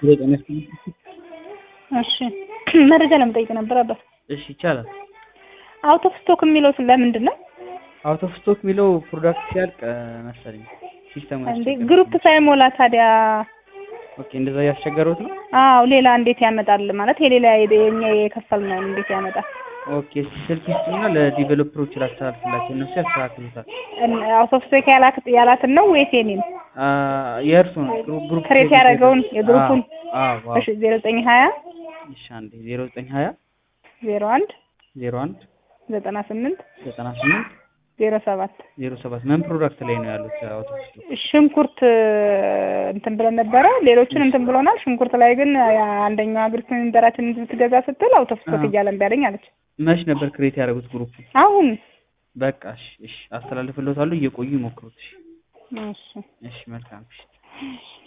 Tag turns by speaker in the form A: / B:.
A: እሺ መረጃ ለመጠየቅ ነበር አባት።
B: እሺ ይቻላል።
A: አውት ኦፍ ስቶክ የሚለው ለምንድን ነው
B: አውት ኦፍ ስቶክ የሚለው ፕሮዳክት ሲያልቅ መሰለኝ ሲስተሙ
A: እንዴ? ግሩፕ ሳይሞላ ታዲያ?
B: ኦኬ እንደዛ እያስቸገሩት ነው።
A: አዎ ሌላ እንዴት ያመጣል? ማለት የሌላ የኛ የከፈልነውን እንዴት ያመጣል?
B: ኦኬ ስልክ ይስጡና ለዲቨሎፐሮች ላስተላልፍላቸው እነሱ ያስተካክሉታል።
A: አውት ኦፍ ስቶክ ያላትን ነው ወይስ የኔን?
B: የእርሱ ነው ግሩፕ
A: ክሬት ያደረገውን የግሩፑን?
B: አዎ አዎ።
A: እሺ ዜሮ ዘጠኝ ሀያ
B: እሺ አንዴ ዜሮ ዘጠኝ ሀያ
A: ዜሮ አንድ
B: ዜሮ አንድ
A: ዘጠና ስምንት
B: ዘጠና ስምንት
A: ዜሮ ሰባት
B: ዜሮ ሰባት ምን ፕሮዳክት ላይ ነው ያሉት? አውት ኦፍ ስቶክ
A: ሽንኩርት እንትን ብለን ነበረ። ሌሎችን እንትን ብሎናል። ሽንኩርት ላይ ግን አንደኛዋ ግሩፕ ሜምበራችን ልትገዛ ስትል አውት ኦፍ ስቶክ እያለ እምቢ አለኝ አለች።
B: መች ነበር ክሬት ያደረጉት ግሩፕ?
A: አሁን
B: በቃ እሺ እሺ አስተላልፍልዎታለሁ። እየቆዩ ይሞክሩት። እሺ
A: እሺ
B: እሺ መልካም እሺ